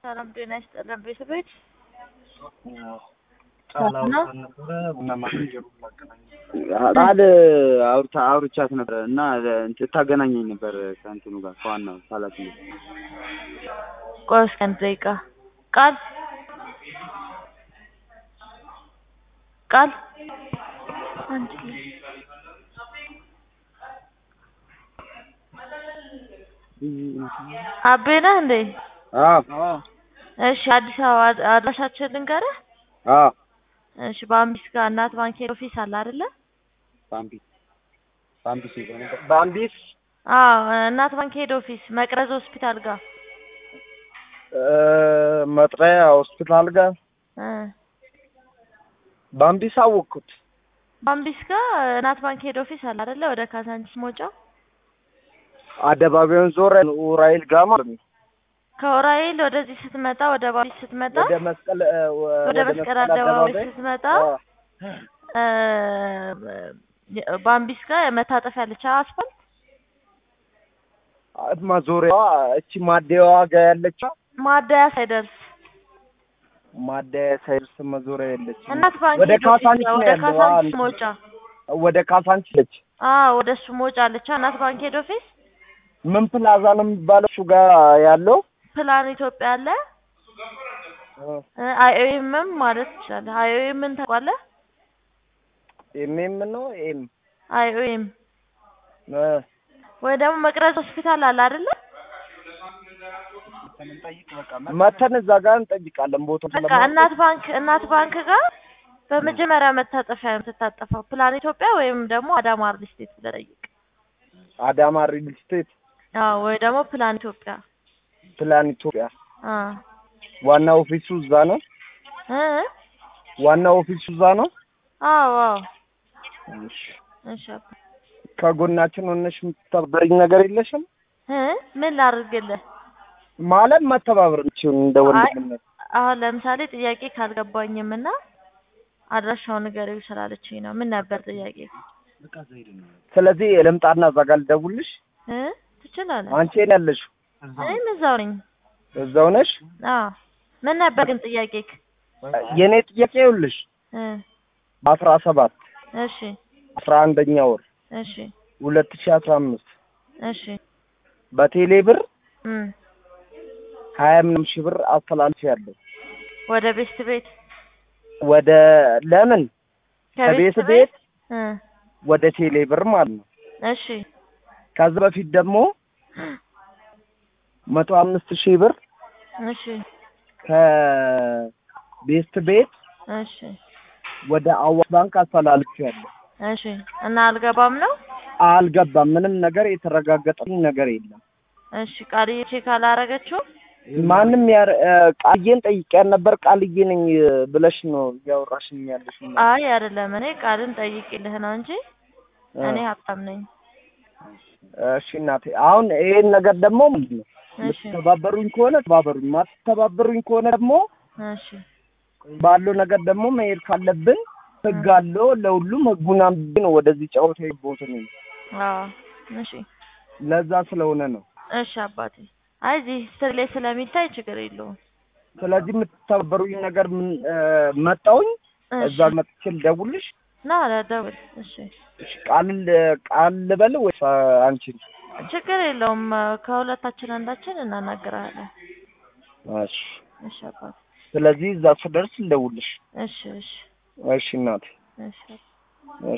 ሰላም ጤና ይስጥልን ቤተሰቦች። ቃል አውርተን ነበረ ቡና ማናጀሩ ላገናኝ ቃል አውርታ አውርቻት ነበረ እና ታገናኘኝ ነበር ከእንትኑ ጋር ከዋናው ኃላፊ ቆይ እስኪ አንድ ደቂቃ ቃል ቃል አንድ አቤ ነህ እንዴ? እሺ አዲስ አበባ አድራሻችን ልንገርህ። እሺ በአምቢስ ጋር እናት ባንክ ሄድ ኦፊስ አለ አይደለ? ባምቢስ ባምቢስ በአምቢስ አዎ እናት ባንክ ሄድ ኦፊስ መቅረዝ ሆስፒታል ጋር መጥሪያ ሆስፒታል ጋር እ በአምቢስ አወቅኩት። በአምቢስ ጋር እናት ባንክ ሄድ ኦፊስ አለ አይደለ? ወደ ካዛንቺስ መውጫው አደባባዩን ዞር ኡራኤል ጋር ማለት ነው። ከኡራኤል ወደዚህ ስትመጣ ወደ ባምቢስ ስትመጣ ወደ መስቀል ወደ መስቀል አደባባይ ስትመጣ እ ባምቢስ ጋር መታጠፊያ አለች አስፋልት ማዞሪያዋ እቺ ማደያዋ ጋር ያለች ማደያ ሳይደርስ ማደያ ሳይደርስ መዞሪያ ያለች እናት ባንክ ወደ ሄድ ኦፊስ ካሳንቺስ ጋር ነው ወደ ያለው። ካሳንቺስ አዎ፣ መውጫ ወደ ካሳንቺስ ነች። አዎ ወደ እሱ መውጫ አለች እናት ባንክ ሄድ ኦፊስ ምን ፕላዛ ነው የሚባለው እሱ ጋር ያለው ፕላን ኢትዮጵያ አለ አይኦኤምም ማለት ትችላለህ። አይኦኤምን ታውቃለህ? ኤምኤም ነው ኤም አይኦኤም ወይ ደግሞ መቅረዝ ሆስፒታል አለ አይደለ? መተን እዛ ጋር እንጠይቃለን። ቦታው በቃ እናት ባንክ እናት ባንክ ጋር በመጀመሪያ መታጠፊያ ነው የምትታጠፈው። ፕላን ኢትዮጵያ ወይም ደግሞ አዳማ ሪል ስቴት ብለህ ጠይቅ። አዳማ ሪል ስቴት አዎ ወይ ደግሞ ፕላን ኢትዮጵያ ፕላን ኢትዮጵያ አ ዋና ኦፊሱ እዛ ነው። እ ዋና ኦፊሱ እዛ ነው። አዎ አዎ እሺ። እሺ አባ። ከጎናችን ሆነሽ የምትተባበሪኝ ነገር የለሽም? እ ምን ላድርግልህ? ማለት መተባበር እንችል እንደ ወንድምነት አሁን ለምሳሌ ጥያቄ ካልገባኝም እና አድራሻውን ንገሪው ስላለችኝ ነው። ምን ነበር ጥያቄ? ስለዚህ ልምጣና እዛ ጋር ልደውልሽ። እ ትችላለህ። አንቺ የት ያለሽው? እኔም እዛው ነኝ። እዛው ነሽ? አዎ ምን ነበር ግን ጥያቄክ? የእኔ ጥያቄ ይኸውልሽ እ በአስራ ሰባት እሺ አስራ አንደኛ ወር እሺ ሁለት ሺህ አስራ አምስት እሺ በቴሌ ብር እም ሀያ ምናምን ሺህ ብር አስተላልፍ ያለው ወደ ቤስት ቤት ወደ ለምን ከቤት ቤት እ ወደ ቴሌ ብር ማለት ነው። እሺ ከዛ በፊት ደግሞ መቶ አምስት ሺህ ብር እሺ ከቤስት ቤት እሺ ወደ አዋሽ ባንክ አስተላልፍ ያለው እሺ እና አልገባም ነው? አልገባም። ምንም ነገር የተረጋገጠልኝ ነገር የለም። እሺ ቃልዬ ቼክ አላረገችው? ማንም ያር እ ቃልዬን ጠይቄያት ነበር። ቃልዬ ነኝ ብለሽ ነው እያወራሽኝ ያለሽ። አይ አይደለም፣ እኔ ቃልን ጠይቅልህ ነው እንጂ እኔ ሀብታም ነኝ። እሺ እናቴ፣ አሁን ይሄን ነገር ደግሞ ምንድን ነው እሺ የምትተባበሩኝ ከሆነ ተባበሩኝ፣ ማትተባበሩኝ ከሆነ ደግሞ እሺ ባለው ነገር ደግሞ መሄድ ካለብን ህግ አለው ለሁሉም ህጉን አንብቤ ነው ወደዚህ ጨዋታ የገባሁት እኔ። አዎ እሺ ለዛ ስለሆነ ነው። እሺ አባቴ። አይ እዚህ ስር ላይ ስለሚታይ ችግር የለውም። ስለዚህ የምትተባበሩኝ ነገር ምን እ መጣሁኝ እሺ እዛ መጥቼ ልደውልሽ። ና ለደውል። እሺ እሺ ቃል ቃል ልበል ወይስ አንቺን? ችግር የለውም። ከሁለታችን አንዳችን እናናግራለን። እሺ እሺ አባቴ። ስለዚህ እዛ ስደርስ ልደውልሽ። እሺ እሺ እሺ እናቴ። እሺ